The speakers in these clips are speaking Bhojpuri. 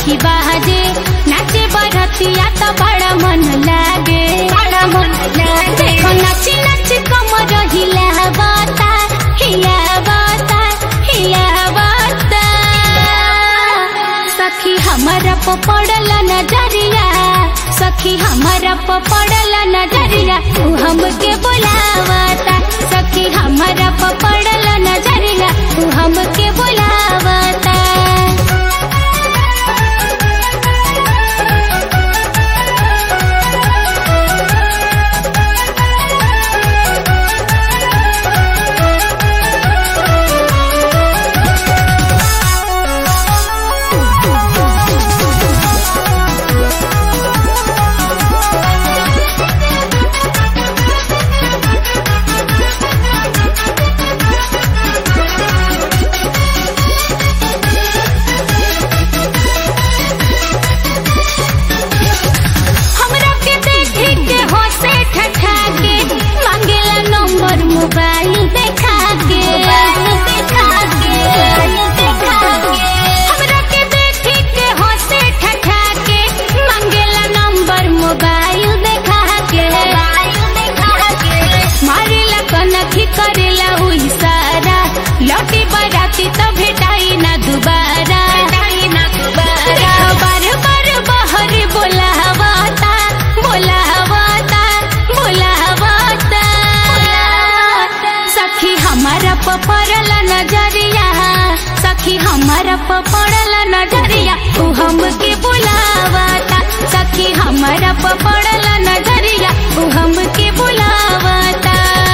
सखी बाजे नाचे बरतिया तो बड़ा मन लागे बड़ा मन लागे देखो नाची नाची कमर हिलावता हिलावता हिलावता सखी हमारा पड़ल नजरिया सखी हमारा पड़ल नजरिया तू हमके बुलावता सखी हमारा पड़ल नजरिया तू हमके बुलावता हमरा के देखी के होसे ठठा के मांगेला नंबर मोबाइल देखा के देखा के देखा के हमरा के देखी के होसे ठठा के मांगेला नंबर मोबाइल देखा के देखा के मारेला कनखी करेला उ इशारा लौटी बराती तो भेटाई ना दोबारा भेटाई ना दोबारा बार बार बाहर बोलावता बोलावता बोलावता सखी हमारा पपड़ल नजरिया सखी हमारा पपड़ल नजरिया तू हमके बुलावता सखी हमारा पपड़ल नजरिया तू हमके बुलावता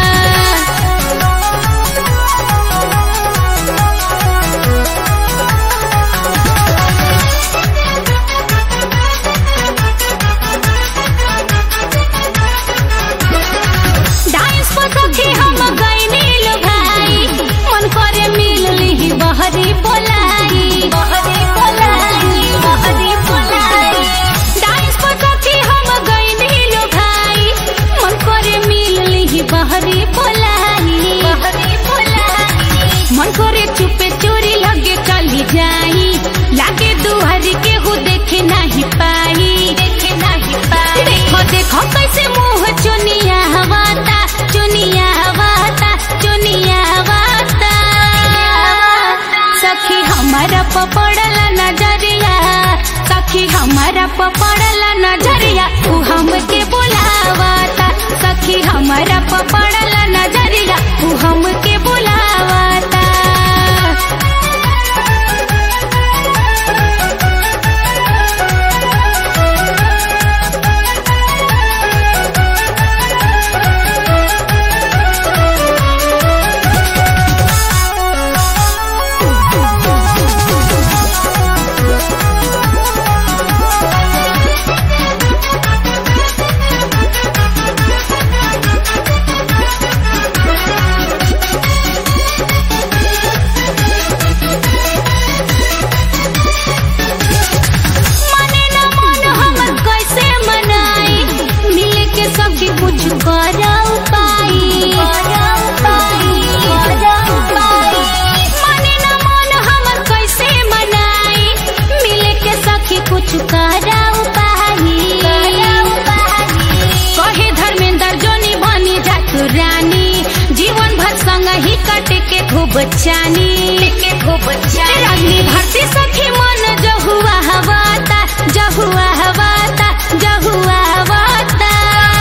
डांस पर सखी हम गइनी लो भाई मन करे मिल ली बहरी बोलाई बहरी बोलाई बहरी बोलाई डांस पर सखी हम गइनी लो भाई मन करे मिल ली बहरी बोलाई बहरी बोलाई मन करे चुपे चोरी लगे चली जाई लागे दुहरी के हु देखे नहीं पाई देखे नहीं पाई देखो देखो कैसे मुंह चुनिया हवाता चुनिया हवाता चुनिया हवाता सखी हमारा पपड़ल नजरिया सखी हमारा पपड़ल नजरिया तू हमके बुलावता सखी हमारा पपड़ल नजरिया तू हमके बुलावता मने न मन हमर कैसे मनाई मिले के सखी कुछ करा उपाय मने न मन हमर कैसे मनाई मिले के सखी कुछ करा उपाय कहे धर्मेंद्र जोनी बनी जातु रानी जीवन भर संग ही कटे के खूब चानी के खूब चानी रागनी भरती सखी मन जहुआ हवाता जहुआ हवाता जहुआ हवाता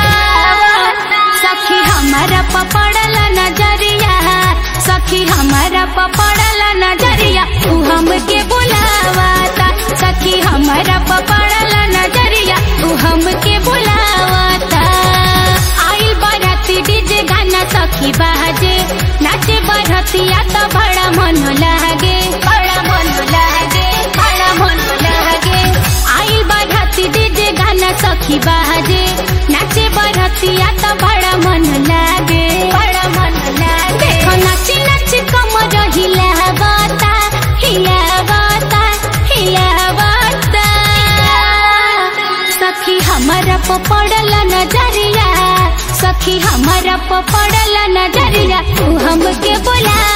सखी हमारा पपड़ल नजरिया सखी हमारा पपड़ल नजरिया तू हमके बुलावता सखी हमारा पपड़ल नजरिया तू हमके बुलावता आइल बराती डीजे गाना सखी बाजे नाचे बरतिया तो बड़ा मन लागे बड़ा मन लागे बड़ा मन लागे आइल बराती डीजे गाना सखी बाजे नाचे बरतिया तो बड़ा मन लागे बड़ा मन लागे देखो नाची नाची कमर हिलावता हिलावता हिलावता सखी हमारा पपड़ल नजरिया सखी हमारा पपड़ल नजरिया तू हमके बुला